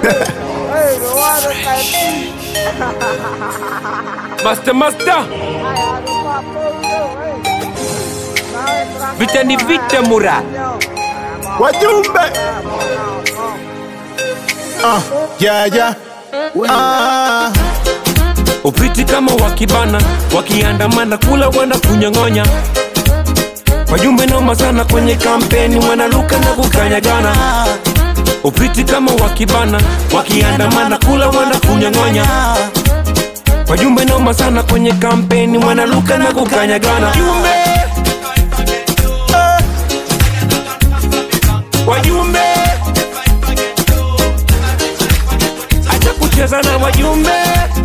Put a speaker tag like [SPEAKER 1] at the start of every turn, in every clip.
[SPEAKER 1] Hey, the water like
[SPEAKER 2] Master Master, vita ni vita mura.
[SPEAKER 3] Wajumbe ah, yeah, yeah. Ah,
[SPEAKER 2] Upiti kama wakibana, wakiandamana kula wana kunyang'onya. Wajumbe noma sana kwenye kampeni, wanaluka na kukanyagana. Upiti kama wakibana, wakiandamana kula wana kunyang'onya. Wajumbe noma sana kwenye kampeni, wanaluka na kukanyagana. Wajumbe, wajumbe, acha kucheza na wajumbe.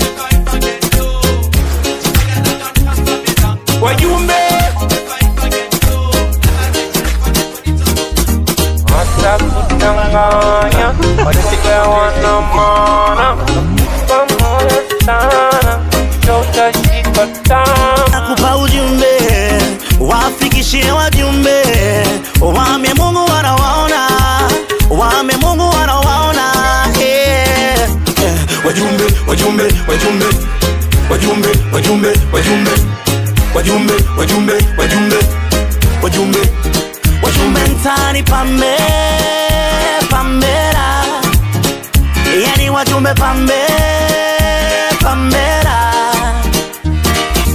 [SPEAKER 2] wajumbe watakudanganya watasikia wana maana pamoja sana ndio utashika tamu
[SPEAKER 4] nakupa ujumbe wafikishie wajumbe wame Mungu wanawaona wame Mungu wanawaona yeah.
[SPEAKER 3] eh, wajumbe wajumbe wajumbe wajumbe wajumbe wajumbe wajumbe wajumbe wajumbe wajumbe
[SPEAKER 4] wajumbe mtani pambe pambera yani wajumbe pambe pambe